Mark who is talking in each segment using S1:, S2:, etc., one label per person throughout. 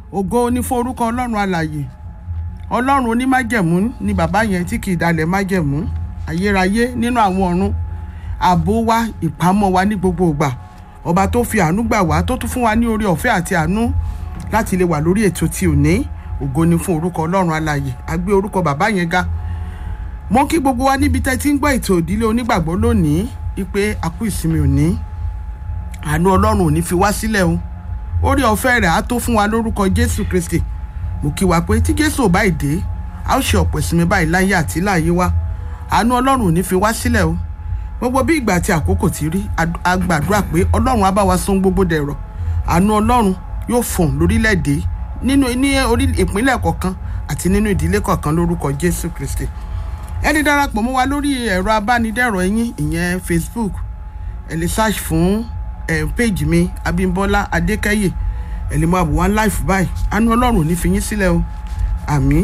S1: ògo ní fún orúkọ ọlọ́run alàyè ọlọ́run onímájẹ̀mú ni bàbá yẹn tí kì í dalẹ̀ májẹ̀mú ayérayé nínú àwọn ọ̀run ààbò wa ìpamọ́ wa ní gbogbo ìgbà ọba tó fi àánú gbà wá tó tún fún wa ní oore ọ̀fẹ́ àti àánú láti lè wà lórí ètò tí ò ní ògo ní fún orúkọ ọlọ́run alàyè a gbé orúkọ bàbá yẹn ga mo kí gbogbo wa níbi tẹ́ ti ń gbọ́ ètò ìdílé onígbàgbọ́ lónìí wípé a kú ìsinmi òní àánú ọlọ́run ò ní fi wá sílẹ̀ o orí ọ̀fẹ́ rẹ̀ á tó fún wa lórúkọ jésù kristi mo kí wa pé tí jésù ò báyìí dé a ó ṣe ọ̀pọ̀ ìsinmi báyìí láyé àti láàyè wa àánú ọlọ́run ò ní fi wá sílẹ̀ o gbogbo bí ìgbà àti àkókò ti rí a gbàdúrà pé ọlọ́run á bá wa sún gbogbo dẹ̀rọ̀ àánú ọlọ́run yóò fọ̀n lórílẹ̀‐èdè nínú ní orí ìpínlẹ̀ kọ̀ọ̀kan àti nínú ìdílé kọ̀ọ̀kan lórúkọ jésù kristi ẹni darapọ̀ mọ́ wa lórí ẹ̀rọ abánidẹ́rọ̀ ẹ̀yìn ìyẹn facebook ẹ lè search fún ẹ̀ péjì mi abímbọ́lá adékẹ́yè ẹ lè máa bò wá live báyìí àánú ọlọ́run ò ní fi yín sílẹ̀ o àmín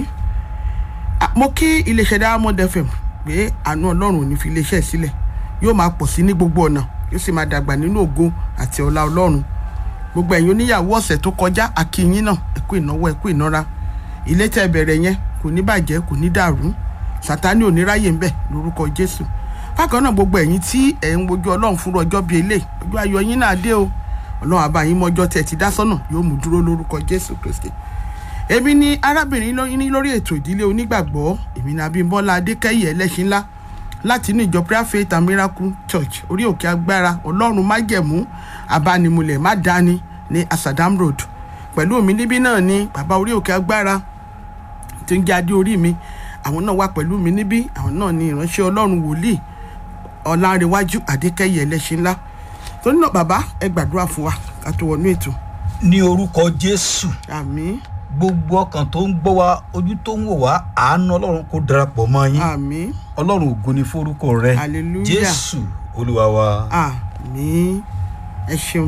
S1: mo kí iléeṣẹ́ diamond fm pé àánú ọlọ́run ò ní fi iléeṣẹ́ sílẹ̀ yóò máa pọ̀ sí ní gbogbo ọ̀nà yóò sì máa dàgbà nínú ògo àti ọlá ọlọ́run gbogbo ẹ̀yin oníyàwó ọ̀sẹ̀ tó kọjá akínyín náà ẹ kú ìnáwó ẹ kú ìnára ilé tẹ́ bẹ̀rẹ̀ yẹn kò ní bàjẹ́ kò ní dàrú sátani ò ní ráyè ń bẹ̀ lórúkọ jésù bákan náà gbogbo ẹ̀yin tí ẹ̀ ń wojú ọlọ́run fún ọjọ́ bíi eléyìí ọjọ́ ayọ̀ yín náà dé o ọlọ́run àbáyín mọ́jọ́ tẹ̀ ti dá sọ́nà yóò mú dúró lórúkọ jésù kristi èmi ni arábìnrin ní lórí ètò ìdílé onígbàgbọ́ èmi ni abímbọ́lá adékẹ́yẹ ẹlẹ́ṣin ńlá láti inú ìjọ prayer faith and miracle church orí òkè agbára ọlọ́run májẹ̀mú abánimulẹ̀ má dání ní asadam road pẹ̀lú mi níbí náà ni bàbá orí òkè agbára tí ń jẹ́ adé orí mi àwọn náà wà pẹ̀lú mi níbí àwọn náà ni ìránṣẹ́ ọlọ́run wòlíì ọ̀làǹrẹ̀wájú adékẹ́yẹ ẹlẹ́ṣin ńlá torí náà bàbá ẹ gbàdúrà fún wa ká tó wọnú ètò.
S2: ní orúkọ jésù
S1: àmín
S2: gbogbo ọkàn tó ń gbọ́ wa ojú tó ń wò wá àánú ọlọ́run kó darapọ̀ mọ́ yín
S1: àmín
S2: ọlọ́run ògo ni forúkọ rẹ
S1: Hallelujah.
S2: jésù olúwa wa.
S1: àmín ẹ ṣeun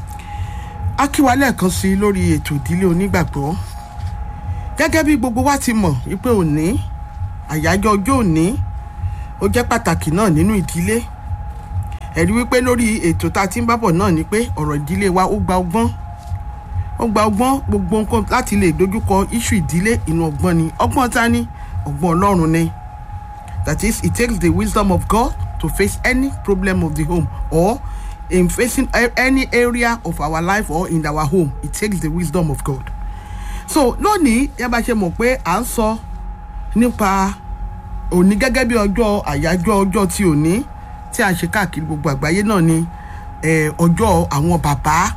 S1: a kí wa lẹ́ẹ̀kan sí i lórí ètò ìdílé onígbàgbọ́ gẹ́gẹ́ bí gbogbo wa ti mọ̀ wípé òní àyájọ́ ọjọ́ òní ó jẹ́ pàtàkì náà nínú ìdílé ẹ̀rí wípé lórí ètò tá a ti ń bábọ̀ náà ni pé ọ̀rọ̀ ìdílé wa ó gba ọgbọ́n ó gba ọgbọ́n gbogbo nǹkan láti lè dojúkọ iṣu ìdílé inú ọgbọ́n ni ọgbọ́n ta ni ọgbọ́n ọlọ́run ni that is it takes the wisdom of God to face any problem of the home or in facing a- any area of our life or in our home it takes the wisdom of God so lónìí ẹ bá ṣe mọ̀ pé à ń sọ nípa òní gẹ́gẹ́ bí ọjọ́ àyájọ́ ọjọ́ ti òní tí a ṣe káàkiri gbogbo àgbáyé náà ni eh, ọjọ́ àwọn bàbá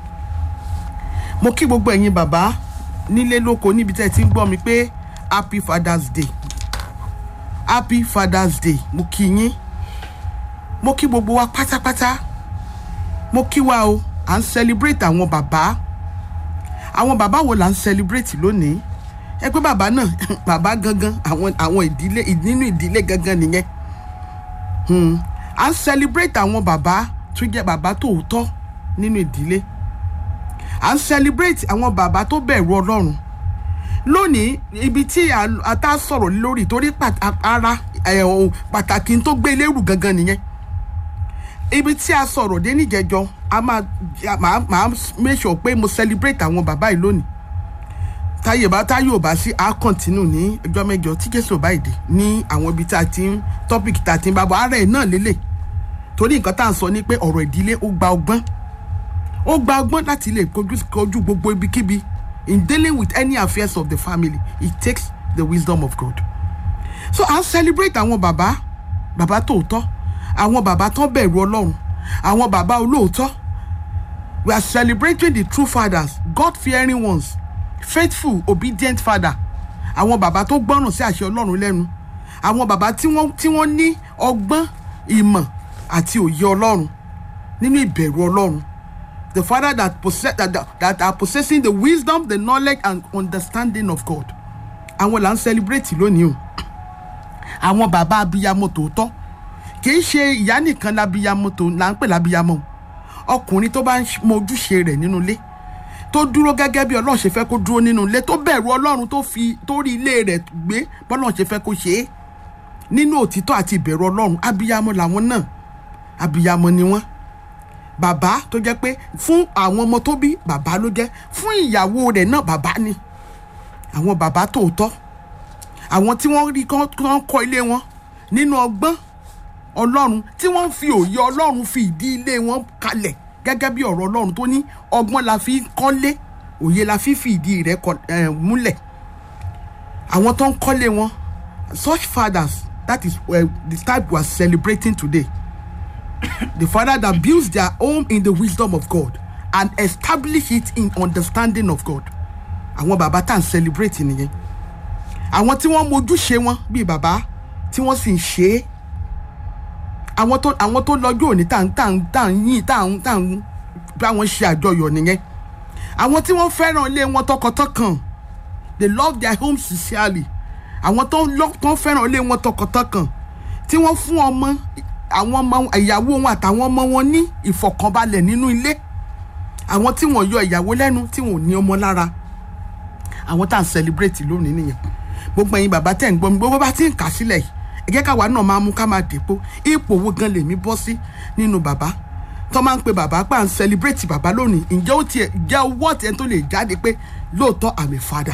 S1: mo kí gbogbo ẹ̀yin bàbá nílé lóko níbi tẹ́ ẹ ti ń gbọ́ mi pé happy father's day happy father's day mo kí yín mo kí gbogbo wa pátápátá mo kí wa o à ń celebrate àwọn bàbá àwọn bàbá wo là ń celebrate lónìí ẹ pé bàbá náà bàbá gangan àwọn àwọn ìdílé nínú ìdílé gangan nìyẹn Hmm. à ń celebrate àwọn bàbá tó jẹ́ bàbá tòótọ́ nínú ìdílé à ń celebrate àwọn bàbá tó bẹ̀rù ọlọ́run lónìí ibi tí a a tá sọ̀rọ̀ lórí torí pàtà- ara ẹ̀, ohun pàtàkì tó gbé lérù gangan nìyẹn ibi tí a sọ̀rọ̀ dé níjẹjọ a máa a máa máa make sure pé mo celebrate àwọn bàbá yìí lónìí táyé bá táyé ò bá sí a continue ní ọjọ́ mẹ́jọ tí jésù ò bá ìdè ní àwọn ibi tá a ti ń topic tá a ti ń bá bọ̀ ara ẹ̀ náà lélẹ̀ torí nǹkan tá à ń sọ ni pé ọ̀rọ̀ ìdílé ó gba ọgbọ́n ó gba ọgbọ́n láti lè kojú kojú gbogbo ibikíbi in dealing with any affairs of the family it takes the wisdom of God so à ń celebrate àwọn bàbá bàbá tòótọ́ àwọn bàbá tó bẹ̀rù ọlọ́run àwọn bàbá olóòótọ́ we are celebrating the true fathers God fearing ones faithful obedient father àwọn bàbá tó gbọ́ràn sí àṣẹ ọlọ́run lẹ́nu àwọn bàbá tí wọ́n tí wọ́n ní ọgbọ́n ìmọ̀ àti òye ọlọ́run nínú ìbẹ̀rù ọlọ́run the father that possess that, that, that are possessing the wisdom the knowledge and understanding of God àwọn là ń celebrate lónìí o àwọn bàbá abiyamọ tòótọ́ kì í ṣe ìyá nìkan labiyamọ tó là ń pè labiyamọ o ọkùnrin tó bá ń mọ ojúṣe rẹ̀ nínú ilé tó dúró gẹ́gẹ́ bí ọlọ́run ṣe fẹ́ kó dúró nínú ilé tó bẹ̀rù ọlọ́run tó fi tó rí ilé rẹ̀ gbé bọ́lọ́run ṣe fẹ́ kó ṣe é nínú òtítọ́ àti ìbẹ̀rù ọlọ́run abiyamọ làwọn náà abiyamọ ni wọ́n bàbá tó jẹ́ pé fún àwọn ọmọ tó bí bàbá ló jẹ́ fún ìyàwó rẹ̀ náà bàbá ni àwọn bàbá tòótọ́ àwọn tí wọ́n rí kán kán kọ́ ilé wọn nínú ọgbọ́n ọlọ́run tí wọ́n fi òye ọlọ́run fi ìdí ilé wọn kalẹ̀ gẹ́gẹ́ bí ọ̀rọ̀ ọlọ́run tó ní ọgbọ́n la fi ń kọ́lé òye la fi fi ìdí rẹ̀ kọ- eh, múlẹ̀ àwọn tó ń kọ́lé wọn such fathers that is uh, the type we are celebrating today the father that builds their home in the wisdom of God and establish it in understanding of God àwọn bàbá tá à ń celebrate nìyẹn àwọn tí wọ́n mojúṣe wọn bíi bàbá tí wọ́n sì ń ṣe é àwọn tó àwọn tó lọ́jọ́ òní tá à ń tá à ń tá à ń yìn tá à ń tá à ń bá wọn ṣe àjọyọ̀ nìyẹn àwọn tí wọ́n fẹ́ràn ilé wọn tọkàntọkàn they love their home sincerely àwọn tó ń lọ tó ń fẹ́ràn ilé wọn tọkàntọkàn tí wọ́n fún ọmọ àwọn ọmọ ìyàwó wọn àtàwọn ọmọ wọn ní ìfọ̀kànbalẹ̀ nínú ilé àwọn tí wọ́n yọ ìyàwó lẹ́nu tí wọ́n ò ní ọmọ lára àwọn tá à ń celebrate lónìí nìyẹn gbogbo ẹ̀yin bàbá tẹ̀ ń gbọ́ mi gbogbo bá ti ń kà sílẹ̀ yìí ẹ jẹ́ káwa náà máa mú ká máa dèpo ipò wo gan lèmi bọ́ sí nínú bàbá tó máa ń pe bàbá pé à ń celebrate bàbá lónìí ǹjẹ́ ó tiẹ̀ jẹ́ owó ọ̀tẹ̀ tó lè jáde pé lóòótọ́ àmì fada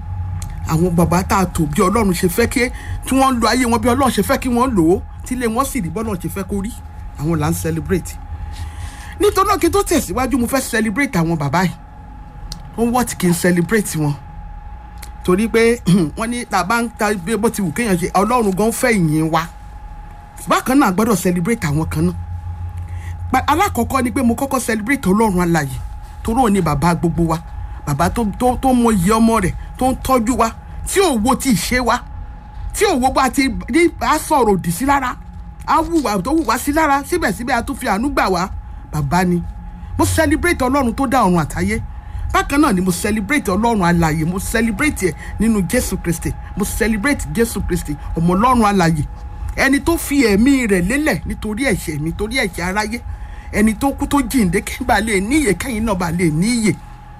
S1: àwọn bàbá tá a tò bí ọlọ́run ṣe fẹ́ kí tí wọ́n lo ayé wọn bí ọlọ́run ṣe fẹ́ kí wọ́n lò ó tí ilé wọn sì rí bọ́lọ́run ṣe fẹ́ kó rí àwọn là ń celebrate nítorí náà kí n tó tẹ̀síwájú mo fẹ́ celebrate àwọn bàbá yìí ó ń wọ́ọ̀tì kí n celebrate wọn torí pé wọ́n ní tá a bá ń ta bí bó ti wù kéèyàn ṣe ọlọ́run gan fẹ́ ìyìn wa bákan náà a gbọ́dọ̀ celebrate àwọn kan náà Pa- alákọ̀ọ́kọ́ ni pé mo kọ́kọ́ celebrate ọlọ́run alààyè torí òun ni bàbá gbogbo wa bàbá tó tó tó mọ iye ọmọ rẹ̀ tó ń tọ́jú wa tí ò wo ti ṣe wa tí ò wo bá ti ní a sọ̀rọ̀ òdì sí lára a wùwà tó wùwà sí lára síbẹ̀síbẹ̀ a tún fi àánú gbà wá bàbá ni mo celebrate ọlọ́run tó dá ọ̀run àtayé bákan náà ni mo celebrate ọlọ́run alààyè mo celebrate ẹ̀ nínú jésù kristi mo celebrate jésù kristi ọmọ ọlọ́run alààyè ẹni tó fi ẹ̀mí rẹ̀ lélẹ̀ nítorí ẹ̀ṣẹ̀ mi torí ẹ̀ṣẹ̀ aráyé ẹni tó kú tó jíǹde kí n bá lè níyè kẹ́yìn náà bá lè níyè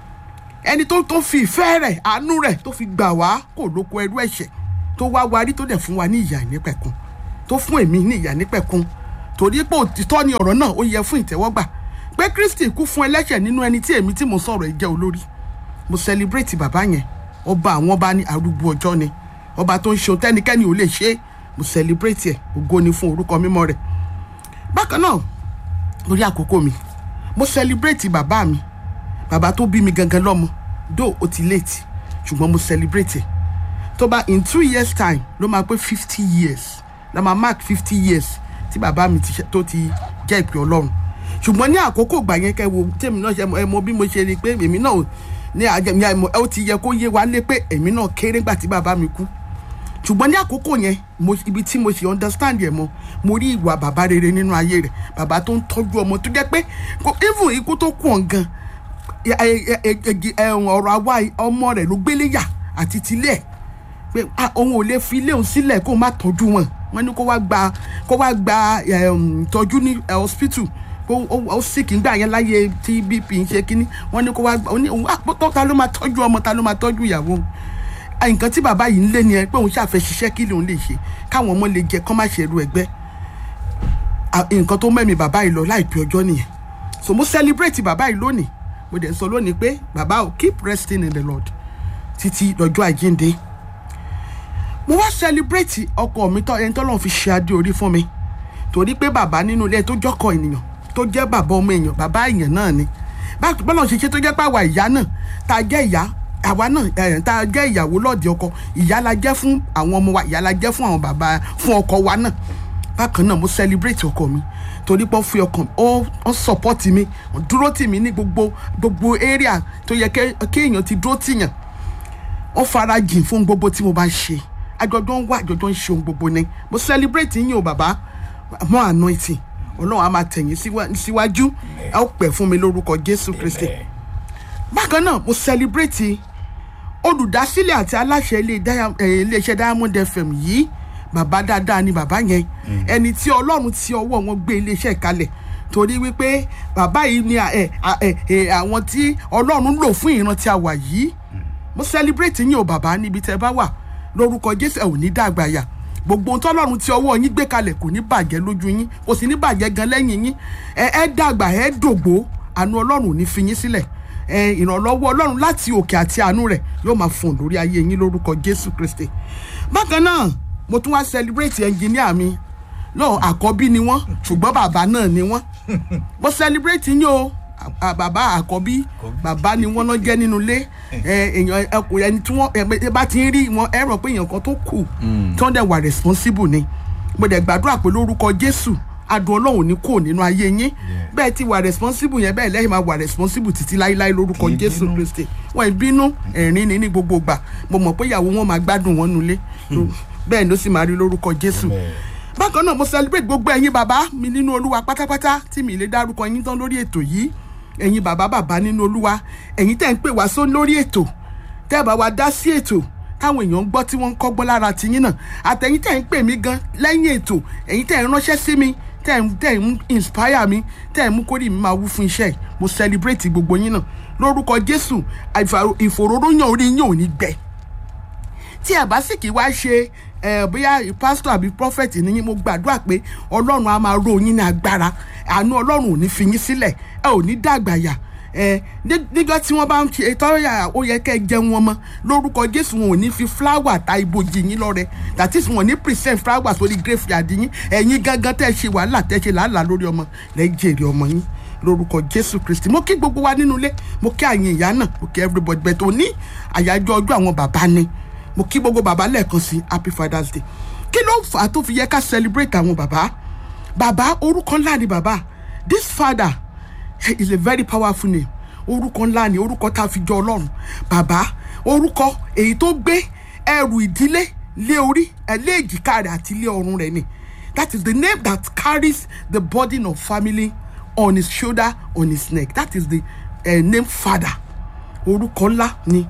S1: ẹni tó tó fi ìfẹ́ rẹ̀ àánú rẹ̀ tó fi gbà wá kò lóko ẹrú ẹ̀ṣẹ̀ tó wá warí tó dẹ̀ fún wa ní ìyà nípẹ̀kun tó fún èmi ní ìyà nípẹ̀kun torí pé òtítọ́ ni ọ̀rọ̀ náà ó yẹ fún ìtẹ́wọ́gbà pé kristi kú fún ẹlẹ́ṣẹ̀ nínú ẹni tí èmi tí mo sọ̀rọ̀ ẹ̀ jẹ́ olórí mo celebrate bàbá yẹn ọba àwọn ọba ní arúgbó ọjọ́ ni ọba tó ń ṣe ohun tẹ́nikẹ́ni ò lè ṣe é mo celebrate ẹ̀ ògo ni fún orúkọ mímọ́ rẹ̀ bákan náà lórí àkókò mi mo celebrate bàbá mi bàbá tó bí mi gangan lọ́mọ though ó ti late ṣùgbọ́n mo celebrate ẹ̀ tó bá in two years time ló máa pé fifty years la máa mark fifty years tí bàbá mi ti ṣe- tó ti jẹ́ ìpè ọlọ́run ṣùgbọ́n ní àkókò ìgbà yẹn kẹ́ wo tèmi náà ṣe ẹ mọ bí mo ṣe rí i pé èmi náà ò- ní àjẹmí àìmọ̀ ó ti yẹ kó yé wa lé pé èmi náà kéré gbà tí bàbá mi kú ṣùgbọ́n ní àkókò yẹn mo ibi tí mo ṣe understand yẹn mọ mo rí ìwà bàbá rere nínú ayé rẹ̀ bàbá tó ń tọ́jú ọmọ tó jẹ́ pé kò- even ikú tó kù ọ̀n gan ẹ- ẹ- ẹ- ẹ- ẹ- ọ̀rọ̀ àwa ọmọ rẹ̀ ló gbélé yà àti tilẹ̀ ẹ̀ pé ah, òun ò lè fi ilé òun sílẹ̀ kó má tọ́jú wọn wọ́n ní kó wá gba kó wá gba um, ìtọ́jú ní eh, hospital kó ó- ó sì kí n gbà yẹn láyé tí bp ń ṣe kínní wọ́n ní kó wá gba ó ní òun àpótọ́ ta ló máa tọ́jú ọmọ ta ló máa tọ́jú ìyàwó òun Ah, nǹkan tí bàbá yìí ń lé ni ẹ pé òun ṣàfẹ́ ṣiṣẹ́ kí lòun lè ṣe káwọn ọmọ lè jẹ kán má ṣe ẹrú ẹgbẹ́ Ah, nǹkan tó mẹ́mi bàbá yìí lọ láìpẹ́ ọjọ́ nìyẹn so mo celebrate bàbá yìí lónìí mo dẹ̀ ń sọ lónìí pé bàbá ò keep resting in the lord títí lọ́jọ́ àjíǹde mo wá celebrate ọkọ mi tọ ẹni tọ́lọ́run fi ṣe adé orí fún mi torí pé bàbá nínú ilé tó jọ́kọ̀ ènìyàn tó jẹ́ bàbá ọmọ èèyàn bàbá èèyàn náà ni Bá- bọ́lá ṣe ṣe tó jẹ́ pé àwa ìyá náà tá a jẹ́ ìyá àwa náà ẹ̀, tá a jẹ́ ìyàwó lọ́ọ̀dì ọkọ ìyá la jẹ́ fún àwọn ọmọ wa ìyá la jẹ́ fún àwọn bàbá fún ọkọ wa náà bákan náà mo celebrate ọkọ mi torí pé ó fi ọkàn ó ó support mi ó dúró tì mí ní gbogbo gbogbo area tó yẹ kẹ́- kéèyàn ti dúró tìyàn ó fara jìn fún gbogbo tí mo bá ń ṣe àjọjọ ń wá àjọjọ ń ṣe ohun gbogbo ni mo celebrate yín o bàbá mọ anointing ọlọ́run á máa tẹ̀yìn síwá- síwájú ẹ ó pẹ̀ fún mi lórúkọ jésù kristi bákan náà mo celebrate olùdásílẹ̀ àti aláṣẹ ilé Dia- eh, iléeṣẹ́ diamond fm yìí bàbá dáadáa ni bàbá yẹn ẹni tí ọlọ́run ti ọwọ́ wọn gbé iléeṣẹ́ kalẹ̀ torí wípé bàbá yìí ni à- ẹ- à- ẹ- ẹ, àwọn tí ọlọ́run lò fún ìran tí a wà yìí mo celebrate yín o bàbá níbi tẹ bá wà lórúkọ jésù ẹ ò ní dàgbà yà gbogbo ohun tọ́lọ́run tí ọwọ́ yín gbé kalẹ̀ kò ní bàjẹ́ lójú yín kò sì ní bàjẹ́ gan lẹ́yìn yín ẹ ẹ dàgbà ẹ dògbó àánú ọlọ́run ò ní fi yín sílẹ̀ ẹ ìrànlọ́wọ́ ọlọ́run láti òkè àti àánú rẹ̀ yóò máa fún lórí ayé yín lórúkọ jésù kristi bákan náà mo tún wá celebrate ẹnjìníà mi náà àkọ́bí ni wọ́n ṣùgbọ́n bàbá náà ni wọ́n mo celebrate yín o à- bàbá àkọ́bí bàbá ni wọ́n náà jẹ́ nínú ilé ẹ, èèyàn ẹkùnrin ẹni tí wọ́n ẹ, ẹ bá ti ń rí wọn ẹ rò pé èèyàn kan tó kù tí wọ́n dẹ̀ wà responsible ni mo dẹ̀ gbàdúrà pé lórúkọ jésù adùn ọlọ́run ní kò nínú ayé yín bẹ́ẹ̀ ti wà responsible yẹn bẹ́ẹ̀ lẹ́yìn máa wà responsible títí láíláí lórúkọ
S2: Kì í
S1: jésù
S2: bínú.
S1: kristi wọn ì bínú ẹ̀rín ni ní gbogbo ìgbà mo mọ̀ pé ìyàwó wọn máa gbádùn wọn nulẹ̀ bẹ́ẹ̀ ló sì máa rí lórúkọ jésù
S2: Amen.
S1: bákan náà mo celebrate gbogbo ẹ̀yin bàbá mi nínú olúwa pátápátá tí mi lè dárúkọ yín tán lórí ètò yìí ẹ̀yin bàbá bàbá nínú olúwa ẹ̀yin tẹ́ ń pè wá só lórí ètò tẹ́ bá wa dá sí ètò táwọn èèyàn ń gbọ́ tí wọ́n ń kọ́gbọ́n lára tiyín náà àtẹ̀yin tẹ́ ń pè mí gan lẹ́yìn ètò ẹ̀yin tẹ́ ń ránṣẹ́ sí mi tẹ́ ń tẹ́ ń inspire mi tẹ́ ń mú kórìí mi máa wú fún iṣẹ́ yìí mo celebrate gbogbo yín náà lórúkọ jésù àìfà- ìfòróróyàn orí yín ò ní gbẹ tí ẹ bá sì kí wá ṣe ẹ bóyá pásítọ̀ àbí prophet níyìn mo gbàdúrà pé ọlọ́run á máa ró yín ní agbára àánú ọlọ́run ò ní fi yín sílẹ̀ ẹ ò ní dàgbàyà ẹ ní- níjọ́ tí wọ́n bá ń ṣe tọ́yà ó yẹ kẹ́ ẹ jẹun wọn mọ́ lórúkọ jésù wọn ò ní fi fúláwà ta ibojì yín lọ́rẹ that is wọn ò ní present fúláwà sórí graveyard yín ẹ̀yin gangan tẹ́ ẹ ṣe wàhálà tẹ́ ẹ ṣe làálàá lórí ọmọ lẹ́yìn jèrè ọmọ yín lórúkọ jésù kristi mo kí gbogbo wa nínú ilé mo kí àyìn ìyá náà mo kí everybody bẹ́ẹ̀ tó ní àyájọ́ ọjọ́ àwọn bàbá ni mo kí gbogbo bàbá lẹ́ẹ̀kan sí happy father's day kí ló fà á tó fi yẹ ká celebrate àwọn bàbá bàbá orúkọ ńlá ni bàbá this father is a very powerful name orúkọ ńlá ni orúkọ tá a fi jọ ọlọ́run bàbá orúkọ èyí tó gbé ẹrù ìdílé lé orí ẹ lé èjìká rẹ̀ àti lé ọrùn rẹ̀ ni that is the name that carries the burden of family on his shoulder on his neck that is the uh, name father orúkọ ńlá ni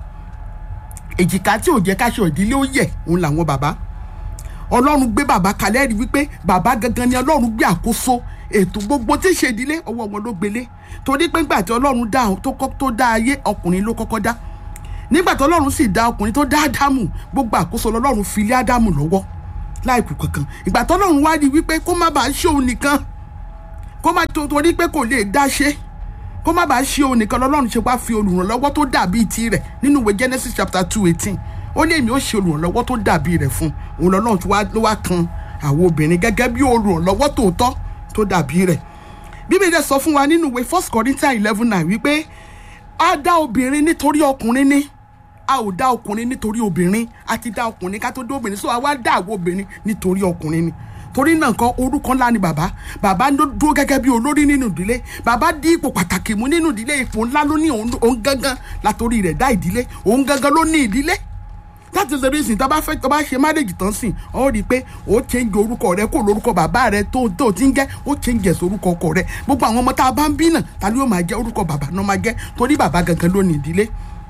S1: èjìká tí ò jẹ́ káṣọ ìdílé ó yẹ òun làwọn bàbá ọlọ́run gbé bàbá kalẹ̀ rí wípé bàbá gangan ni ọlọ́run gbé àkóso ètò gbogbo tí ń ṣe ìdílé ọwọ́ wọn ló gbélé torí pé ńgbà tí ọlọ́run dá tó kọ́ tó dá ayé ọkùnrin ló kọ́kọ́ dá nígbà tí ọlọ́run sì dá ọkùnrin tó dá ádámù gbogbo àkóso lọ́lọ́run fi lé ádámù lọ́wọ́ láìkù kankan ìgbà tí ọlọ́run wá rí wípé kó má bàa ṣe òun nìkan kó má tó torí pé kò lè dá ṣe kó má bàa ṣe òun nìkan lọ́lọ́run ṣe wá fi olùrànlọ́wọ́ tó dàbí tirẹ̀ nínú ìwé genesis chapter two eighteen ó ní èmi ó ṣe olùrànlọ́wọ́ tó dàbí rẹ̀ fún òun lọ́lọ́run tí wá- ló wá kan àwọn obìnrin gẹ́gẹ́ bí olùrànlọ́wọ́ tòótọ́ tó dàbí rẹ̀ bíbélì dẹ̀ sọ fún wa nínú ìwé first corinthians eleven nine wípé a dá obìnrin nítorí ọkùnrin ní a ò dá ọkùnrin nítorí obìnrin a ti dá ọkùnrin ká tó dé obìnrin so a wá dá àwọn obìnrin nítorí ọkùnrin ni torí náà kan orúkọ ńlá ni bàbá bàbá ló dúró gẹ́gẹ́ bí olórí nínú ìdílé bàbá dí ipò pàtàkì mú nínú ìdílé ipò ńlá ló ní òun òun gangan látòrí rẹ̀ dá ìdílé òun gangan ló ní ìdílé that is the reason tó bá fẹ́ tó bá ṣe marriage tán sìn ọ́ rí i pé ó change orúkọ rẹ kó lórúkọ bàbá rẹ tó tó ti ń jẹ́ ó change ẹ̀sọ́ orúkọ ọkọ rẹ gbogbo àwọn ọmọ tá a bá ń bí náà ta ni yóò máa jẹ́ orúkọ bàbá náà máa jẹ́ torí bàbá gangan ló ní ìdílé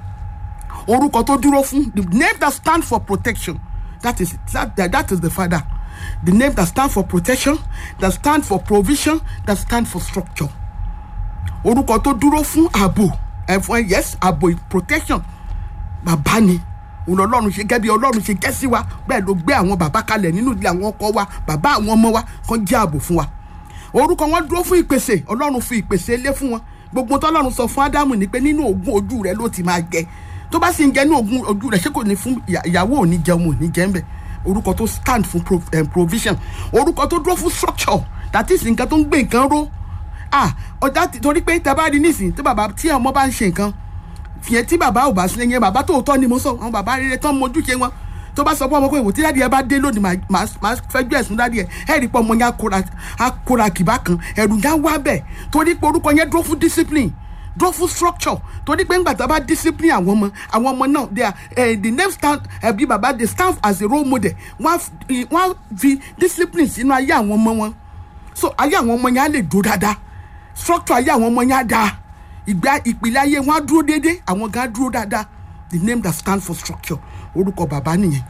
S1: orúkọ tó dúró fún the name that stand for protection that is that, that, that is the father the name that stand for protection that stand for provision that stand for structure orúkọ tó dúró fún ààbò ẹ̀fọn yes ààbò protection bàbá ni òun ọlọ́run ṣe gẹ́bí ọlọ́run ṣe jẹ́ sí wa bẹ́ẹ̀ ló gbé àwọn bàbá kalẹ̀ nínú ilé àwọn ọkọ wa bàbá àwọn ọmọ wa kan jẹ́ ààbò fún wa orúkọ wọn dúró fún ìpèsè ọlọ́run fi ìpèsè lé fún wọn gbogbo tọ́lọ́run sọ fún ádámù ni pé nínú ogún ojú rẹ ló ti máa jẹ tó bá sì ń jẹ ní ogún ojú rẹ ṣé kò ní fún ìyá- ìyàwó ò ní jẹun ò ní jẹ ń bẹ orúkọ tó stand fún pro, um, provision orúkọ tó dúró fún structure that is nǹkan tó ń gbé nǹkan ró ah ọjà ti- torí pé tẹ bá rí nísìnyí tí bàbá tí ọmọ bá ń ṣe nǹkan fìyẹn tí bàbá ò bá sílẹ̀ yẹn bàbá tòótọ́ ni mo sọ àwọn bàbá rere tán mojúṣe wọn tó bá sọ fún ọmọ pé ìwò tí dáàdi ẹ bá dé lónìí màá- màá màá fẹjọ́ ẹ̀sùn dáàdi ẹ ẹ rí i pé ọmọ yẹn á kóra- á kóra kìbá kan ẹ̀rù yẹn á wá bẹ̀ torí pé orúkọ yẹn dúró fún discipline dúró fún structure torí pé ńgbà tá a bá discipline àwọn ọmọ àwọn ọmọ náà they are eh, the name stand eh, bí bàbá they stand as a role model wọ́n á fi- wọ́n á fi discipline sínú ayé àwọn ọmọ wọn so ayé àwọn ọmọ yẹn á lè dúró dáadáa structure ayé àwọn ọmọ yẹn á dáa ìgbà ìpìlẹ̀ ayé wọn á dúró déédéé àwọn gan á dúró dáadáa the name that stand for structure orúkọ bàbá nìyẹn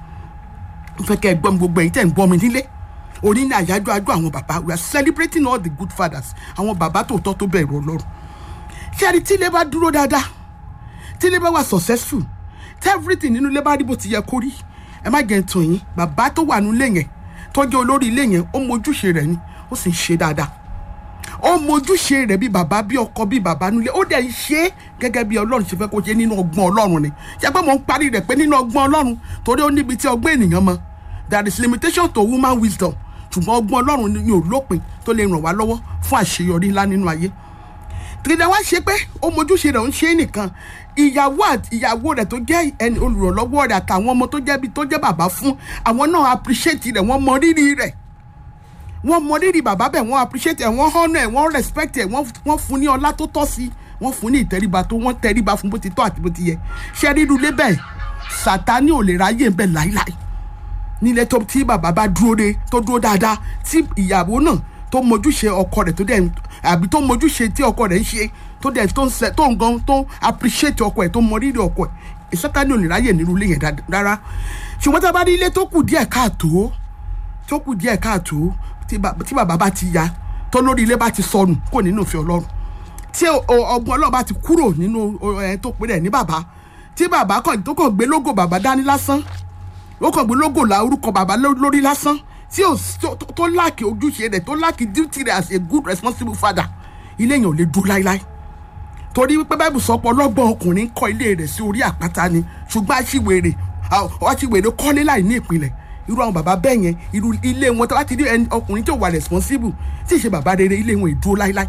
S1: n fẹ́ kẹ́ ẹ gbọ́ mi gbogbo ẹ̀yin tẹ́ ń gbọ́ mi nílé òní ní àyájọ́ àjọ àwọn bàbá we are celebrating all the good fathers àwọn bàbá tòótọ́ tó bẹ̀rù ọlọ́run ṣé ẹni tí ilé bá dúró dáadáa tí ilé bá wà successful tí everything nínú ilé bá rí bó ti yẹ kó rí ẹ má jẹ́ ń tàn yín bàbá tó wà nílé yẹn tó jẹ́ olórí ilé yẹn ó mojúṣe rẹ̀ ni ó sì ń ṣe dáadáa ó mojúṣe rẹ̀ bí bàbá bí ọkọ bí bàbá nílé ó dẹ̀ ń ṣe é gẹ́gẹ́ bí ọlọ́run ṣe fẹ́ kó ṣe nínú ọgbọ́n ọlọ́run ni ṣé pé mo ń parí rẹ̀ pé nínú ọgbọ́n ọlọ́run torí ó níbi tí ọgbọ́n ènìyàn mọ there is limitation to human wisdom ṣùgbọ́n ọgbọ́n ọlọ́run ni ò lópin tó lè ràn wá lọ́wọ́ fún àṣeyọrí ńlá nínú ayé tìrìdà wá ṣe pé ó mojúṣe rẹ̀ ń ṣe é nìkan ìyàwó àti ìyàwó rẹ̀ tó jẹ́ ẹni olùrànlọ́wọ́ rẹ̀ àtàwọn ọmọ tó jẹ́ bí tó jẹ́ bàbá fún àwọn náà appreciate rẹ̀ wọ́n mọ rírì rẹ̀ wọ́n mọ rírì bàbá bẹ̀ wọ́n appreciate ẹ̀ wọ́n honour ẹ̀ wọ́n respect ẹ̀ wọ́n fún ní ọlá tó tọ́ sí wọ́n fún ní ìtẹríba tó wọ́n tẹríba fún bó ti tọ́ àti bó ti yẹ ṣé rírú lé bẹ́ẹ̀ sàtánì ò lè ráyè ń bẹ̀ láíláí nílé tó tí bàbá bá dúró de tó dúró dáadáa tí ìyàwó náà tó mojúṣe ọkọ rẹ̀ tó dẹ̀ àbí tó mojúṣe tí ọkọ rẹ̀ ń ṣe tó dẹ̀ tó ń sẹ tó ń gan tó appreciate ọkọ ẹ̀ tó mọ rírì ọkọ ẹ̀ sátánì ò lè ráyè nínú ilé yẹn rárá ṣùgbọ́n tá a bá rí ilé tó kù díẹ̀ káàtó tó kù díẹ̀ káàtó tí bàbá bá ti ya tó lórí ilé bá ti sọnù kò nínú ìfẹ́ ọlọ́run tí ọgbọ́n ọlọ́run bá ti kúrò nínú ẹ̀ tó pé rẹ̀ ní bàbá tí bàbá kan tó kàn gbé lógo bàbá dání lásán ó kàn gbé lógo la orúkọ bàbá lórí lásán tí ò tó láàkì ojúṣe rẹ̀ tó láàkì duty rẹ̀ as a good responsible father ilé yẹn ò lè dúró láíláí torí wípé báìbù sọ pé ọlọ́gbọ́n ọkùnrin kọ́ ilé rẹ̀ sí orí àpáta ni ṣùgbọ́n aṣiwèrè aṣiwèrè kọ́lé láì ní ìpìlẹ̀ irú àwọn bàbá bẹ́ẹ̀ yẹn irú ilé wọn tó bá ti rí ọkùnrin tó wà responsible tí ì ṣe bàbá rere ilé wọn ìdúró láíláí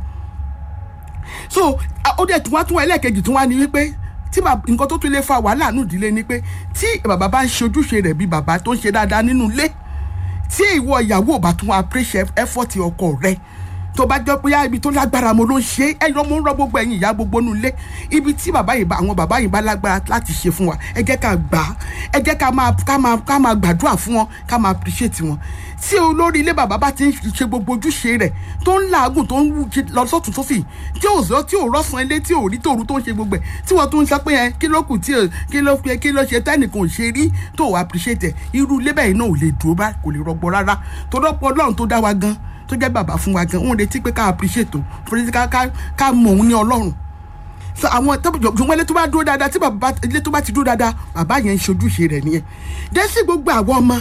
S1: so ó dẹ̀ tún wá tún wá ẹlẹ́ẹ̀kejì tún wá ní wípé tí nǹkan tó tún lè fa wàhálà nù ìdílé ni pé tí bàbá bá ń ṣe ojúṣe rẹ̀ bí bàbá tó ń ṣe dáadáa nínú ilé tí ìwọ ìyàwó bá tún appreciate effort ọkọ rẹ̀ tó bá jọ pé ibi tó lágbára mo ló ń ṣe é ẹyọ mo ń rọ gbogbo ẹ̀yin ìyá gbogbo nù ilé ibi tí bàbá yìí bá àwọn bàbá yìí bá lágbára láti ṣe fún wa ẹ jẹ́ ká gbà á ẹ jẹ́ ká máa ká máa ká máa gbàdúrà fún wọn ká máa appreciate wọn tí olórí ilé bàbá bá ti ń ṣe gbogbo ojúṣe rẹ̀ tó ń làágùn tó ń lọ sọ́tún sósì tí ò sọ tí ò rọ́sàn ilé tí ò rí tòru tó ń ṣe gbogbo ẹ̀ tí wọ́n tún ń sọ pé ẹ kí ló kù tí kí ló kí ló ṣe tẹ́nìkan ò ṣe rí tó ò appreciate ẹ̀ irú ilé bẹ́ẹ̀ náà ò lè dúró bá kò lè rọgbọ rárá tó rọ́pọ̀ ọlọ́run tó dá wa gan tó jẹ́ bàbá fún wa gan wọ́n retí pé ká appreciate o fúnni ká ká mọ̀ òun ní ọlọ́run so àwọn ṣùgbọ́n ilé tó bá dúró dáadáa tí bàbá ilé tó bá ti dúró dáadáa bàbá yẹn ń ṣojúṣe rẹ̀ nìyẹn dé sí gbogbo àwọn ọmọ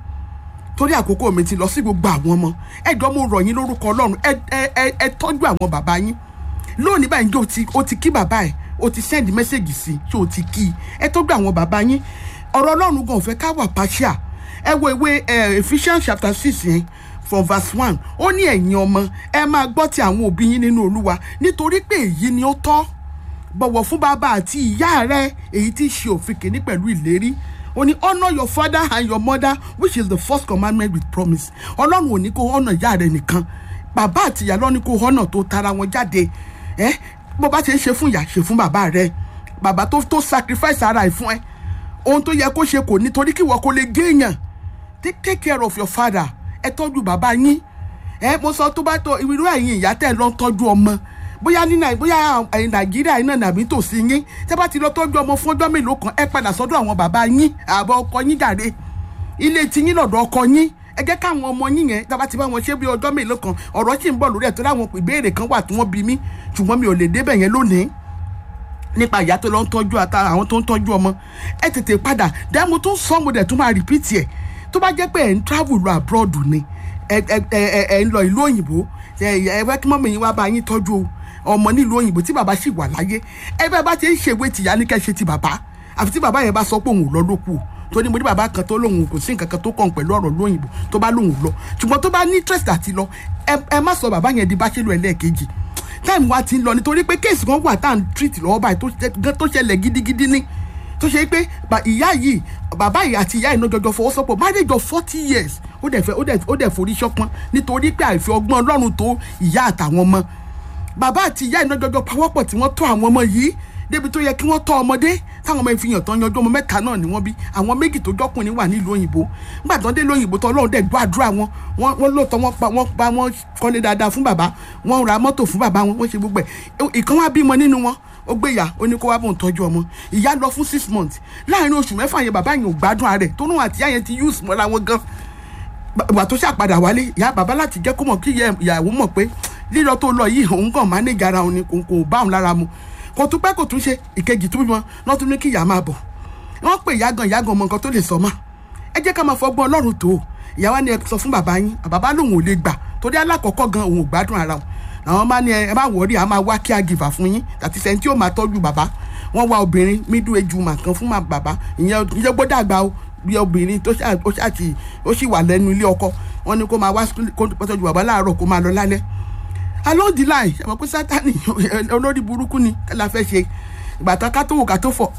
S1: torí àkókò mi ti lọ sí gbogbo àwọn ọmọ ẹjọ́ mo rọ̀ yín lórúkọ ọlọ́run ẹ ẹ ẹ tọ́jú àwọn bàbá yín lónìí báyìí njẹ́ o ti o ti kí bàbá ẹ̀ o ti send message sí i ṣé o ti kí i ẹ tọ́jú àwọn bàbá yín ọ̀rọ̀ ọlọ́run gan ò fẹ́ ká wà partial ẹ wo ìwé Ephesians chapter six yẹn from verse one ó ní ẹ̀yin ọmọ ẹ máa gbọ́ ti àwọn òbí yín nínú olúwa nítorí pé èyí ni ó tọ́ bọ̀wọ̀ fún bàbá àti ìyá rẹ èyí tí í ṣe òfin kìíní pẹ̀lú ìlérí ó ní honour your father and your mother which is the first commandment with promise ọlọ́run ò ní kó honour ìyá rẹ nìkan bàbá àti ìyá lọ́ni kó honour tó tara wọn jáde ẹ bó bá ṣe ń ṣe fún ìyá ṣe fún bàbá rẹ bàbá tó tó sacrifice ara ẹ̀ fún ẹ ohun tó yẹ kó ṣe kò ní torí kí ìwọ kó lè géèyàn take care of your father ẹ tọ́jú bàbá yín ẹ mo sọ tó bá tó irú ẹ̀yin ìyá tẹ̀ lọ tọ́jú ọmọ bóyá ní bóyá nàìjíríà iná nàbí tòsí yín tẹ́ bá ti lọ tọ́jú ọmọ fún ọjọ́ mélòó kan ẹ padà sọ́dọ̀ àwọn bàbá yín àbọ̀ ọkọ yín jàre ilé tí yín lọ́dọ̀ ọkọ yín ẹ jẹ́ káwọn ọmọ yín yẹn tábà ti bá wọn ṣe bí ọjọ́ mélòó kan ọ̀rọ̀ sì ń bọ̀ lórí ẹ̀ tó láwọn ìbéèrè kan wà tí wọ́n bi mí ṣùgbọ́n mi ò lè débẹ̀ yẹn lónìí nípa ìyá tó lọ ń tọ́jú àtàrà àwọn tó ń tọ́jú ọmọ ẹ tètè padà dáàmú tó ń sọ mo dẹ̀ tún máa rìpíìtì ẹ̀ tó bá jẹ́ pé ẹ̀ ń travel lọ abroad ni ẹ ẹ ẹ ẹ ń lọ ìlú òyìnbó ẹ ẹ wẹ́ kí mọ́mí yín wá bá yín tọ́jú ọmọ nílùú òyìnbó tí bàbá sì wà láyé ẹ bẹ́ẹ̀ bá ti ń ṣèwé tìyá ní kẹ́ ṣe ti bàbá àfi tí bàbá yẹn bá sọ pé òun ò lọ lókù tó ní mo ní bàbá kan tó lóun kò sí nǹkan kan tó kàn pẹ̀lú ọ̀rọ̀ lóyìnbó tó bá lóun lọ ṣùgbọ́n tó bá ní interest àti lọ ẹ má sọ bàbá yẹn di báṣẹ́lú ẹlẹ́ẹ̀kejì táìmù wa ti ń lọ nítorí pé kéèsì kan wà tá à ń treat lọ́wọ́ báyìí tó ṣẹlẹ̀ gidigidi ní tó ṣe pé ìyá yìí bàbá yìí àti ìyá yìí náà jọjọ fọwọ́sọpọ̀ marriage of forty years ó dẹ̀ fẹ́ ó dẹ̀ ó dẹ̀ forí ṣọpọ́n nítorí pé àìfi ọgbọ́n ọlọ́run tó ìyá àtàwọn ọmọ bàbá àti ìyá yìí náà jọjọ pawọ́pọ̀ tí wọ́n tọ́ àwọn ọmọ yìí débi tó yẹ kí wọ́n tọ́ ọmọdé táwọn ọmọ ìfihàn tán yanjú ọmọ mẹ́ta náà ni wọ́n bí àwọn méjì tó jọ́kùnrin wà nílùú òyìnbó nígbà tó ń dé lóyìnbó tó ọlọ́run dẹ̀ gbọ́ àdúrà wọn wọ́n lóòótọ́ wọ́n pa wọ́n pa wọ́n kọ́lé dáadáa fún bàbá wọ́n ra mọ́tò fún bàbá wọn wọ́n ṣe gbogbo ẹ̀ ìkan wá bímọ nínú wọn ó gbé ìyá ó ní kó wá bóun tọ́jú ọmọ ìyá lọ fún six months láàrin oṣù mẹ́fà yẹn bàbá yẹn ò gbádùn ara rẹ̀ tó náà àti ìyá yẹn ti use mọ́ra wọn gan ìgbà tó ṣàpadà wálé ìyá bàbá láti jẹ́ kó mọ̀ kí ìyàwó mọ̀ pé lílọ tó lọ yìí òun kàn manage ara òun ni kò kò bá òun lára mu kò tún pẹ́ kò tún ṣe ìkejì tó bímọ náà tún ní kí ìyá máa bọ̀ wọ́n pè ìyá gan ìyá gan ọmọ nǹkan tó lè sọ mọ́ ẹ jẹ́ ká máa fọgbọ́n ọlọ́run tó ìyá wa ni ẹ sọ fún bàbá yín bàbá lòun ò lè gbà torí alákọ̀ọ́kọ́ gan òun ò gbádùn ara wọn àwọn máa ní ẹ ẹ má wọrí a máa wá kí a gìfà fún yín àti sẹ́ni tí yóò máa tọ́jú bàbá wọ́n wá obìnrin middle age woman kan fún ma- bàbá ìyẹn ìyẹn gbọ́dọ̀ àgbà o bí obìnrin tó ṣáà ó ṣáà ti ó sì wà lẹ́nu ilé ọkọ wọ́n ní kó máa wá school- kó tọ́jú bàbá láàárọ̀ kó máa lọ lálẹ́ along the line ṣe mọ̀ pé sátani olórí burúkú ni kí la fẹ́ ṣe ìgbà tó ká tó wò ká tó fọ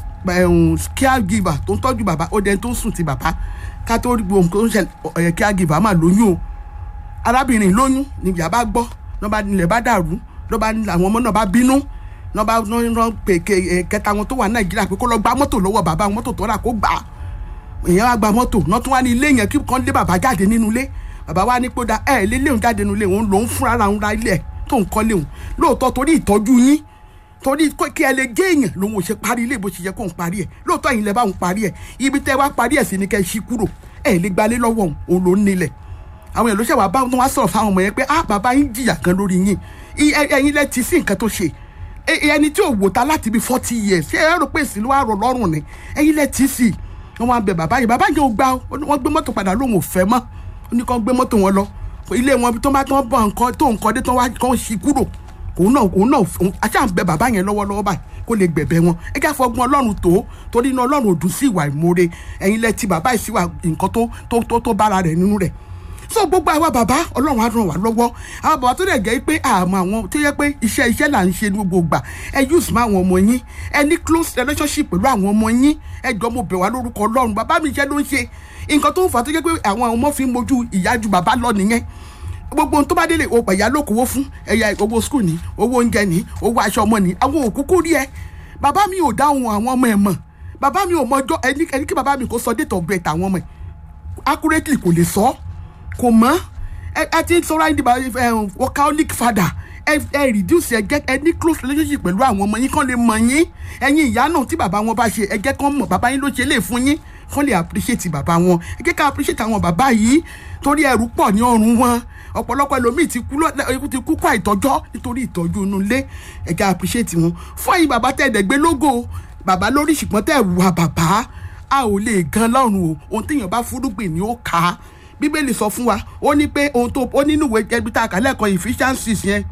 S1: caregiver tó ń tọ́jú bàbá ó dẹni tó ń sùn ti bàbá ká tó rí gbogbo nǹkan tó ń ṣẹlẹ̀ caregiver máa lóyún o arábìnrin lóyún ni ìyá bá gbọ́ lọ́ba ilẹ̀ bá dàrú lọ́ba àwọn ọmọ náà bá bínú lọ́ba rán pé ke- kẹta wọn tó wà nàìjíríà pé kó lọ gba mọ́tò lọ́wọ́ bàbá mọ́tò tó rà kó gbà á èèyàn wá gba mọ́tò náà tún wá ní ilé yẹn kí kan lé bàbá jáde nínú ilé bàbá wa ní pé ó da ẹ lé léun jáde nínú ilé òun lòún fúnra ara òun ra ilé ẹ tó ń kọ́ léun lóòótọ́ torí ìtọ́jú yín torí kó- kí ẹ lè gé èèyàn lòun ò ṣe parí ilé bó ṣe yẹ kó ń parí ẹ lóòótọ́ yìí lẹ bá òun parí ẹ ibi tẹ́ wá parí ẹ sí ni kẹ́ ẹ ṣí kúrò ẹ lè gbalé lọ́wọ́ òun òun ló ń nílẹ̀ àwọn èèyàn ló ṣe wà bá wọn wá sọ̀rọ̀ fáwọn ọmọ yẹn pé ah bàbá yín jìyà kan lórí yín I- ẹ- ẹ̀yin lẹ ti sí nǹkan tó ṣe Ẹ- ẹni tí ò wò ta láti bí forty years ṣé ẹ rò pé ìsìn ló wà rọ lọ́rùn ni ẹ̀yin lẹ ti sí wọn wá bẹ bàbá yìí bàbá yìí ò gbà ó wọn gbé mọ́tò padà lóun ò fẹ́ mọ́ ó ní kàn gbé mọ́tò wọn lọ ilé wọn tó bá tán bọ̀ nǹkan tó nǹkan dé tán wá kàn ṣí kúrò òun náà òun náà òun àṣà ń bẹ bàbá yẹn lọ́wọ́lọ́wọ́ báyìí kó lè gbẹ̀bẹ̀ wọn ẹ jẹ́ àfọgbọ́n ọlọ́run tó torí iná ọlọ́run ò dùn sí ìwà ìmoore ẹ̀yin lẹ ti bàbá yìí sí ìwà nǹkan tó tó tó tó bára rẹ̀ nínú rẹ̀ so gbogbo àwa bàbá ọlọ́run á ràn wá lọ́wọ́ àwọn bàbá tó dẹ̀ jẹ́ pé àmọ́ àwọn tó yẹ pé iṣẹ́ iṣẹ́ là ń ṣe ní gbogbo ìgbà ẹ use mọ́ àwọn ọmọ yín ẹ ní close relationship pẹ̀lú àwọn ọmọ yín ẹ jọ mo bẹ̀ wá lórúkọ ọlọ́run bàbá mi iṣẹ́ ló ń ṣe nǹkan tó ń fà á tó jẹ́ pé àwọn ọmọ fi ń mojú ìyá ju bàbá lọ nìyẹn gbogbo ohun tó bá délé o pẹ̀yà ló kówó fún ẹ̀yà owó skul ní owó oúnjẹ ní owó aṣọ ọmọ ní àwọn òkúkú rí ẹ bàbá mi ò dáhùn àwọn ọmọ ẹ mọ̀ bàbá mi ò mọjọ́ ẹni ẹni kí bàbá mi kò sọ date of birth àwọn ọmọ ẹ accurately kò lè sọ kò mọ́ ẹ ẹ ti sọ̀rọ̀ ayé dìbò ẹ workaholic father ẹ ẹ reduce ẹ jẹ́ ẹ ní close relationship pẹ̀lú àwọn ọmọ yín kán lè mọ̀ yín ẹ̀yin ìyá náà tí bàbá wọn bá ṣe ẹ jẹ́ kán mọ̀ bàbá yín ló ṣe lè fún yín kán lè appreciate bàbá wọn ẹ jẹ́ ká appreciate àwọn bàbá yìí torí ẹrù pọ̀ ní ọrùn wọn ọ̀pọ̀lọpọ̀ ẹlòmíì ti kú lọ- ikú ti kú kó àìtọ́jọ́ nítorí ìtọ́jú inú ilé ẹ jẹ́ appreciate wọn fún ẹ̀yin bàbá tẹ̀ ẹ̀dẹ̀gbẹ́ lógo bàbá lórí ṣùgbọ́n tẹ̀ wà bàbá a ò lè gan lọ́rùn o ohun téèyàn bá fúrúgbìn ni ó kà á bíbélì sọ fún wa ó ní pé ohun tó ó nínú ìwé ẹbí tá a kà lẹ́ẹ̀kan Ephesians yẹn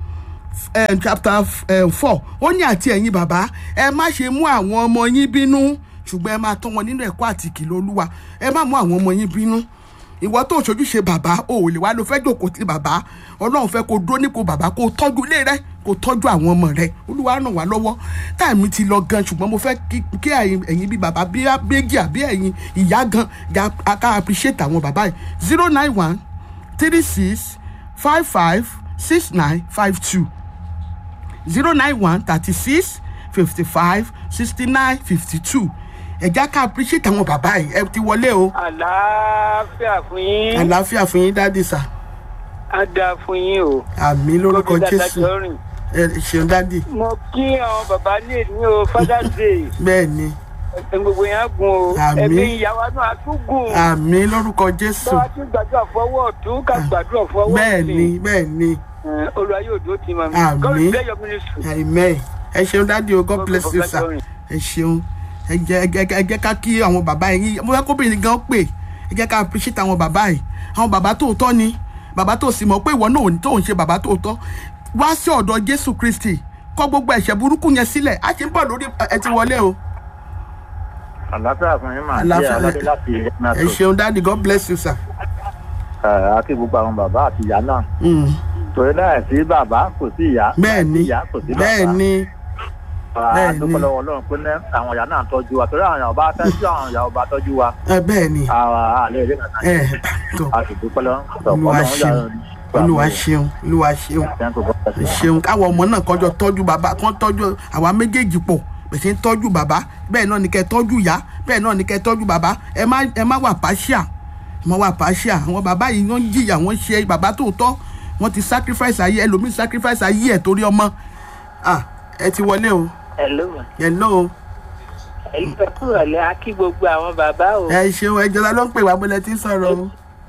S1: um, chapter um, four ó ní àti ẹ̀yin bàbá ẹ má ṣe mú àwọn ọmọ yín bínú ṣùgbọ́n ẹ máa tọ́ wọn nínú ẹ̀kọ́ àti ìkìlọ̀ olúwa ẹ má mú àwọn ọmọ yín bínú ìwọ tó ṣojúṣe bàbá o ò lè wá ló fẹ́ jòkó ti bàbá ọlọ́run fẹ́ kó dúró nípò bàbá kó tọ́jú ilé rẹ kó tọ́jú àwọn ọmọ rẹ olúwa ràn wá lọ́wọ́ táìmù ti lọ gan ṣùgbọ́n mo fẹ́ kí kí ẹ̀yin ẹ̀yin bíi bàbá bíi méjì àbí ẹ̀yin ìyá gan ga ká appreciate àwọn bàbá yìí zero nine one three six five five six nine five two zero nine one thirty six fifty five sixty nine fifty two ẹ̀já ká appreciate àwọn bàbá yìí ẹ ti wọlé o
S3: àlàáfíà fún yín
S1: àlàáfíà fún yín dáàdì sà
S3: á dáa fún yín o
S1: àmì lórúkọ
S3: Gómìnà
S1: jésù
S3: Dájọ́ rìn.
S1: ẹ ṣeun dáàdì
S3: mo kí àwọn bàbá ní èmi o father's day
S1: bẹ́ẹ̀ ni
S3: ẹ̀sìn gbogbo yẹn á gun o
S1: Àmín.
S3: ẹ̀mí ìyàwó náà á tún gùn
S1: àmì lórúkọ jésù
S3: báwa tún gbàdúrà fọwọ́ ọ̀tún ká gbàdúrà fọwọ́
S1: bẹ́ẹ̀ ni bẹ́ẹ̀ ni
S3: Eh, olúwa yóò dúró tì mọ́ mi
S1: Àmín.
S3: God bless your ministry.
S1: amen ẹ ṣeun dáàdì o god bless you sir ẹ ṣeun ẹ jẹ́ ẹ jẹ́ ẹ jẹ́ ká kí àwọn bàbá yìí mo fẹ́ kóbìnrin gan pè ẹ jẹ́ ká appreciate àwọn bàbá yìí àwọn bàbá tòótọ́ ni bàbá tó sì mọ̀ pé ìwọ náà ò ní tó ń ṣe bàbá tòótọ́ wá sí ọ̀dọ̀ jésù kristi kọ̀ gbogbo ẹ̀ṣẹ̀ burúkú yẹn sílẹ̀ á ti ń bọ̀ lórí ẹ ti wọlé o
S4: àlàáfíà fún yín màá
S1: Àlàáfíà.
S4: jẹ́ aládé láti
S1: ẹ
S4: nato
S1: ṣeun dáàdì god bless you sir.
S4: àti gbogbo àwọn bàbá àti ìyá náà
S1: Mm.
S4: torí láì sí bàbá kò sí ìyá
S1: bẹ́ẹ̀ ni
S4: láì sí ìyá kò sí bàbá
S1: bẹ́ẹ̀ ni bẹ́ẹ̀ ni.
S4: àdúpọ̀ lọ́wọ́ ọlọ́run pé ní àwọn ìyá náà tọ́jú wa torí àwọn ìyá ọba tẹ́jú àwọn ìyá ọba tọ́jú wa
S1: ẹ bẹ́ẹ̀ ni
S4: àwọn àlẹ́ ìdí kàkà
S1: ẹ tó
S4: a sì dúpẹ́ lọ́wọ́
S1: Olúwa ṣeun. olúwa ṣeun olúwa ṣeun ẹ ṣeun káwọn ọmọ náà kọjọ tọ́jú bàbá kán tọ́jú àwa méjèèjì pọ̀ pèsè ń tọ́jú bàbá bẹ́ẹ̀ náà ni kẹ́ tọ́jú ìyá bẹ́ẹ̀ náà ni kẹ́ tọ́jú bàbá ẹ má ẹ má wà pàṣíà ẹ má wà pàṣíà àwọn bàbá yìí wọ́n jìyà wọ́n ṣe bàbá tòótọ́ wọ́n ti sacrifice ayé ẹlòmíì sacrifice ayé ẹ̀ torí ọmọ ah ẹ ti wọlé o
S3: hello
S1: hello
S3: ẹ̀yin fẹ́ kúrò lẹ́ á kí gbogbo àwọn bàbá o
S1: ẹ ṣeun ẹjọ́ la ló ń pè wá bọ́lẹ̀ tí ń sọ̀rọ̀ o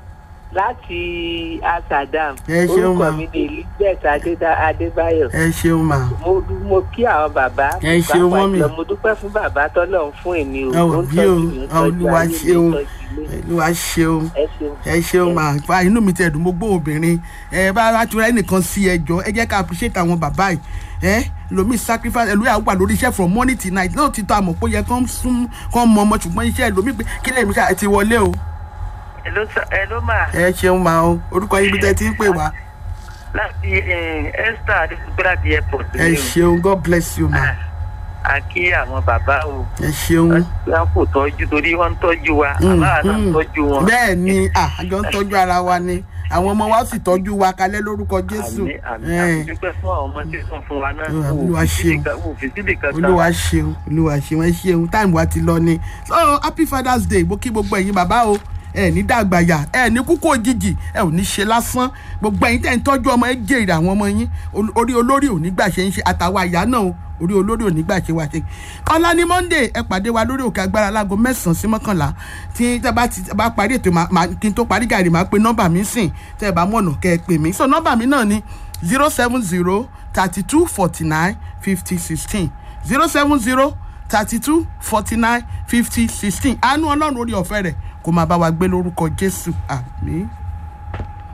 S5: láti asadam
S1: Ẹ ṣeun,
S5: orúkọ
S1: ma.
S5: mi ni elizabeth Adéda- adébáyọ̀
S1: ẹ ṣeun mà
S5: mo dú- mo kí àwọn bàbá
S1: Ẹ ṣeun,
S5: pàápàá
S1: mọ́mì.
S5: jùlọ mo dúpẹ́ fún bàbá tọ́lọ́run fún èmi o
S1: Ẹ ò
S5: ó ń
S1: bí o,
S5: tọ́jú mi, ó ń
S1: ẹ Olúwa
S5: tọ́jú ayé mi,
S1: ṣeun.
S5: ó ń tọ́jú ilé mi.
S1: olúwa ṣeun
S5: ẹ ṣeun
S1: ẹ ṣeun mà fa inú mi ti ẹ̀dùn mo gbọ́ obìnrin ẹ bá bá tura ẹnìkan sí ẹjọ́ ẹ jẹ́ ká appreciate àwọn bàbá yìí ẹ lomi sacrifice ẹlòmíà wà lórí iṣẹ́ from morning till night náà ti tọ́ àmọ̀ pé ó yẹ kán sún kán mọ ọmọ ṣùgbọ́n iṣẹ́ ẹlòmíì pé kí lèmi ṣáà ti wọlé o
S6: Hello, sir. Hello, ma.
S1: ẹ ṣeun mà o orúkọ yín bí tẹ́ ti ń pè wá
S6: Láti eh, Esther Adékúgbé láti airport.
S1: ẹ
S6: ni o.
S1: ṣeun god bless you ma
S6: A kí àwọn bàbá o.
S1: ẹ ṣeun
S6: Wọ́n kò tọ́jú torí wọ́n ń tọ́jú wa.
S1: Mm,
S6: Àbá àná ń
S1: mm.
S6: tọ́jú wọn.
S1: bẹ́ẹ̀ ni ah, àjọ ń tọ́jú ara wa ni àwọn ọmọ wa ó sì tọ́jú wa kalẹ̀ lórúkọ jésù
S6: Àmì àmì
S1: Eh.
S6: àmì dúpẹ́ fún àwọn ọmọ tí ó sàn fún wa náà.
S1: Olúwa
S6: Wò ó fi
S1: ṣeun.
S6: síbì kan- wò ó fi síbì kankan.
S1: olúwa ṣeun olúwa ṣeun ẹ ṣeun táìmù wa ti lọ ni so happy father's day mo kí gbogbo ẹ̀yin bàbá o ẹ ní dàgbàyà ẹ ní kúkú òjijì ẹ ò ní ṣe lásán gbogbo ẹ̀yin tẹ́ ń tọ́jú ọmọ ẹ jèrè àwọn ọmọ yín Ol- orí olórí ò ní gbà ṣe ń ṣe àtàwọn àyà náà o orí olórí ò ní gbà ṣe wà ṣe ọ̀la ní monday ẹ pàdé wa lórí òkè agbára láago mẹ́sàn-án sí mọ́kànlá tí tẹ́ bá ti tẹ́ bá parí ètò màá- màá- kí n tó parí gàrí máa pe nọ́mbà mi sìn tẹ́ ẹ bá mọ̀nà kẹ́ ẹ pè mí so nọ́mbà mi náà ni zero seven zero thirty two forty nine fifty sixteen zero seven zero thirty two forty nine fifty sixteen àánú ọlọ́run orí ọ̀fẹ́ rẹ̀ kó máa bá wa gbé lórúkọ jésù àmín.